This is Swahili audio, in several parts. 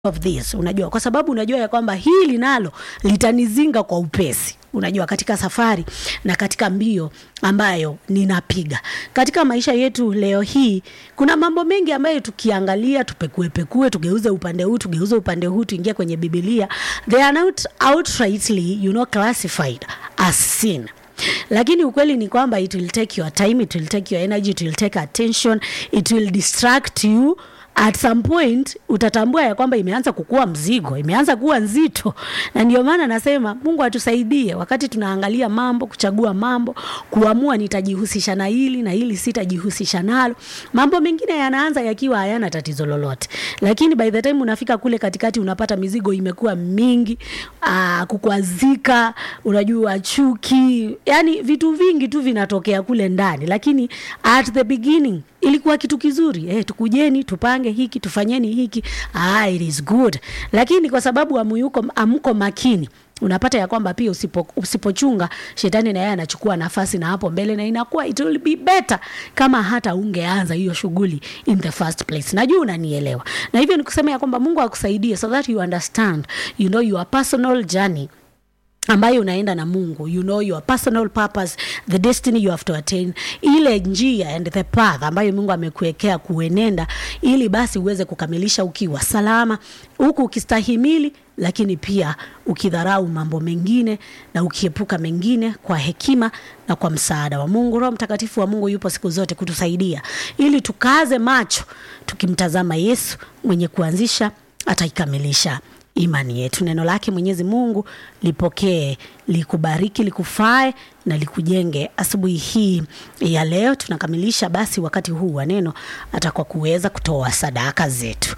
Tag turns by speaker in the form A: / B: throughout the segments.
A: of this unajua kwa sababu unajua ya kwamba hili nalo litanizinga kwa upesi unajua katika safari na katika mbio ambayo ninapiga katika maisha yetu leo hii kuna mambo mengi ambayo tukiangalia tupekuepekue tugeuze upande huu tugeuze upande huu tuingie kwenye bibilia they are not outrightly you know, classified as sin lakini ukweli ni kwamba it will take your time it will take your energy it will take attention it will distract you at some point utatambua ya kwamba imeanza kukuwa mzigo imeanza kuwa nzito na ndio maana nasema mungu atusaidie wakati tunaangalia mambo kuchagua mambo kuamua nitajihusisha na hili na hili sitajihusisha nalo mambo mengine yanaanza yakiwa hayana tatizo lolote lakini by the time unafika kule katikati unapata mizigo imekuwa mingi aa, kukwazika unajua chuki yani vitu vingi tu vinatokea kule ndani lakini at the beginning ilikuwa kitu kizuri eh, tukujeni tupange hiki tufanyeni hiki ah, it is good lakini kwa sababu amuyuko amko makini unapata ya kwamba pia usipo, usipochunga shetani na yeye anachukua nafasi na hapo mbele na inakuwa it will be better kama hata ungeanza hiyo shughuli in the first place najua unanielewa na hivyo ni kusema ya kwamba mungu akusaidie so that you understand you know your personal journey ambayo unaenda na mungu you know your personal purpose the destiny you have to attain ile njia and the path ambayo mungu amekuwekea kuenenda ili basi uweze kukamilisha ukiwa salama huku ukistahimili lakini pia ukidharau mambo mengine na ukiepuka mengine kwa hekima na kwa msaada wa mungu roho mtakatifu wa mungu yupo siku zote kutusaidia ili tukaze macho tukimtazama yesu mwenye kuanzisha ataikamilisha imani yetu neno lake mwenyezi mungu lipokee likubariki likufae na likujenge asubuhi hii ya leo tunakamilisha basi wakati huu wa neno hata kwa kuweza kutoa sadaka zetu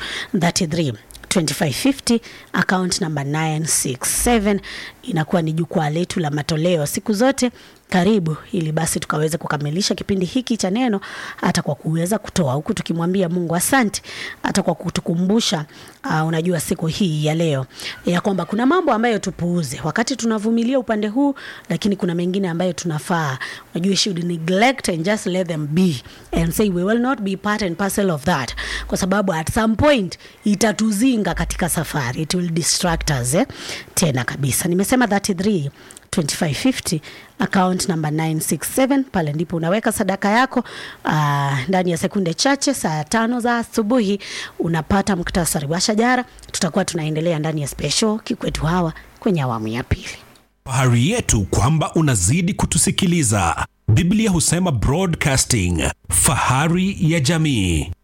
A: 33 2550 account number 967 inakuwa ni jukwaa letu la matoleo siku zote karibu ili basi tukaweze kukamilisha kipindi hiki cha neno hata kwa kuweza kutoa huku tukimwambia mungu asante hata kwa kutukumbusha uh, unajua siku hii ya leo ya kwamba kuna mambo ambayo tupuuze wakati tunavumilia upande huu lakini kuna mengine ambayo tunafaa unajua should neglect and just let them be and say we will not be part and parcel of that kwa sababu at some point itatuzinga katika safari it will distract us eh? tena kabisa nimesema 33 2550 account number 967 pale ndipo unaweka sadaka yako uh, ndani ya sekunde chache saa tano za asubuhi unapata muktasari wa shajara tutakuwa tunaendelea ndani ya special kikwetu hawa kwenye awamu ya pili
B: fahari yetu kwamba unazidi kutusikiliza biblia husema broadcasting fahari ya jamii